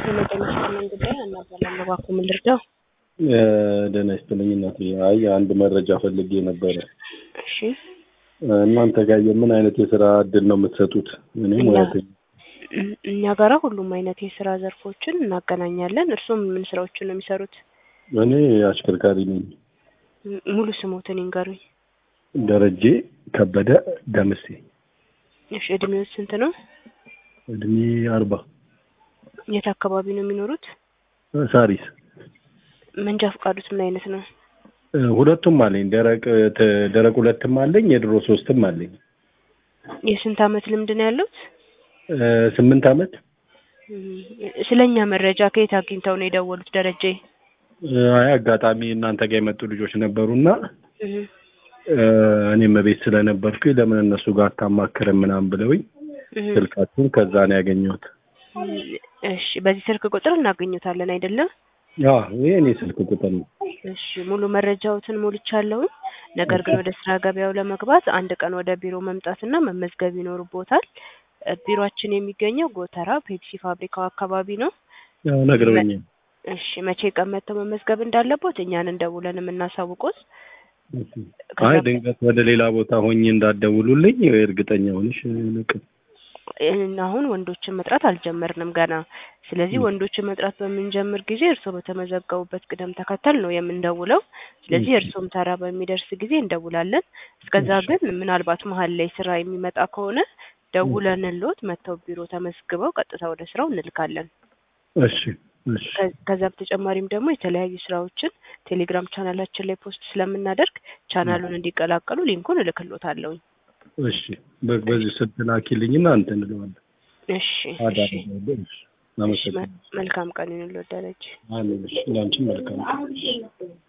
ሄሎ ጤና ይስጥልኝ ጉዳይ አናባላም እባክዎ ምን ልርዳው? ደህና ይስጥልኝ እናቴ። አይ አንድ መረጃ ፈልጌ ነበረ። እሺ እናንተ ጋር የምን አይነት የስራ እድል ነው የምትሰጡት? እኔ እኛ- ሙያተኛ እም- እኛ ጋራ ሁሉም አይነት የስራ ዘርፎችን እናገናኛለን። እርስዎም ምን ስራዎችን ነው የሚሰሩት? እኔ አሽከርካሪ ነኝ። ም- ሙሉ ስሞትን ይንገሩኝ። ደረጀ ከበደ ደምሴ። እሺ እድሜው ስንት ነው? እድሜ አርባ የት አካባቢ ነው የሚኖሩት? ሳሪስ። መንጃ ፈቃዱት ምን አይነት ነው? ሁለቱም አለኝ። ደረቅ ተ- ደረቅ ሁለትም አለኝ፣ የድሮ ሶስትም አለኝ። የስንት አመት ልምድ ነው ያሉት? ስምንት አመት እም፣ ስለኛ መረጃ ከየት አግኝተው ነው የደወሉት ደረጀ? አይ አጋጣሚ እናንተ ጋር የመጡ ልጆች ነበሩና እም፣ እኔም ቤት ስለነበርኩኝ ለምን እነሱ ጋር አታማክርም ምናምን ብለውኝ እም፣ ስልካችሁን ከዛ ነው ያገኘሁት። እም፣ እሺ በዚህ ስልክ ቁጥር እናገኙታለን አይደለም? አዎ ይሄ እኔ ስልክ ቁጥር ነው። እሺ ሙሉ መረጃዎትን ሞልቻለሁኝ። ነገር ግን ወደ ስራ ገበያው ለመግባት አንድ ቀን ወደ ቢሮ መምጣትና መመዝገብ ይኖርቦታል። እ፣ ቢሮአችን የሚገኘው ጎተራ ፔፕሲ ፋብሪካው አካባቢ ነው። ያው ነግረውኛል። እሺ መቼ ቀን መጥተው መመዝገብ እንዳለቦት እኛን እንደውለን የምናሳውቁት። አይ ድንገት ወደ ሌላ ቦታ ሆኜ እንዳትደውሉልኝ እርግጠኛ ሆነሽ ልቅ እን- አሁን ወንዶችን መጥራት አልጀመርንም ገና። ስለዚህ ም። ወንዶችን መጥራት በምንጀምር ጊዜ እርስዎ በተመዘገቡበት ቅደም ተከተል ነው የምንደውለው። ስለዚህ እሺ። እርስዎም ተራ በሚደርስ ጊዜ እንደውላለን። እስከዛ እሺ። ግን ምናልባት መሀል ላይ ስራ የሚመጣ ከሆነ ደውለንልዎት መጥተው ቢሮ ተመዝግበው ቀጥታ ወደ ስራው እንልካለን። እሺ እሺ ከ- ከዛ በተጨማሪም ደግሞ የተለያዩ ስራዎችን ቴሌግራም ቻናላችን ላይ ፖስት ስለምናደርግ ቻናሉን እንዲቀላቀሉ ሊንኩን እልክልዎታለሁኝ። እሺ በ- በዚህ ስልክ ላኪልኝና እንትን እንለዋለን። እሺ እሺ አዳርጋለሁ። እሺ እሺ፣ አመሰግናለሁ። መ- መልካም ቀን ይሁንልዎት ደረጀ። አሜን። እሺ ለአንቺም መልካም